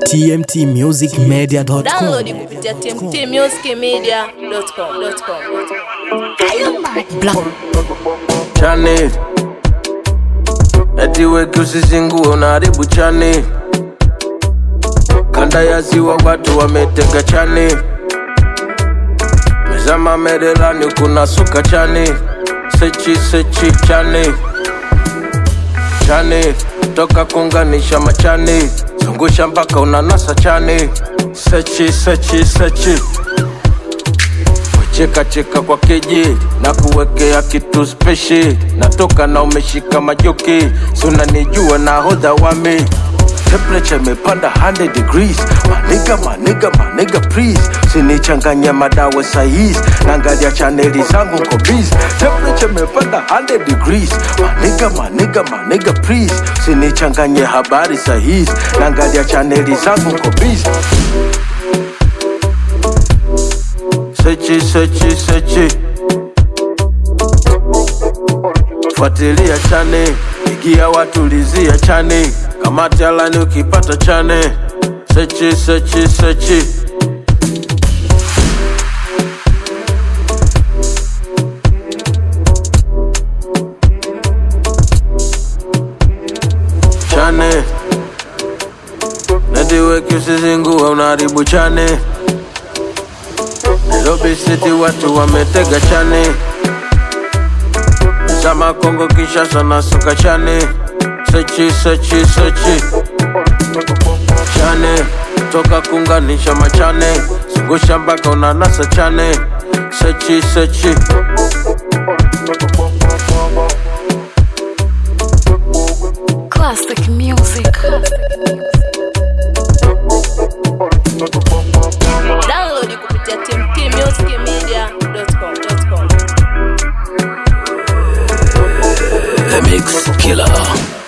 tmtmusicmedia.com. Download kupitia tmtmusicmedia.com. chani eti weki usizingue unaharibu chani kanda ya ziwa watu wametega chani mezama merelani kuna suka chani sechi sechi chani chani toka kunganisha machani zungusha mpaka unanasa chani sechi sechi sechi cheka cheka kwa keji na kuwekea kitu speshi natoka na umeshika majoki sunanijua na hodha wami temperature imepanda 100 degrees maniga maniga maniga please sinichanganya madawa saizi naangalia chaneli zangu nko busy temperature imepanda 100 degrees maniga maniga maniga please sinichanganye habari sahizi naangalia chaneli zangu nko busy sechi sechi sechi fuatilia chane igia watulizia chane kamati alani ukipata chane sechi sechi sechi chane nediweki usizingue unaharibu chane Nairobi City watu wametega chane Zama Kongo Kinshasa na suka chane Sechi sechi sechi Chane toka kunganisha machane Zungusha mpaka unanasa chane Sechi sechi Classic music. Download kupitia tmtmusicmedia.com. The Mix Killer.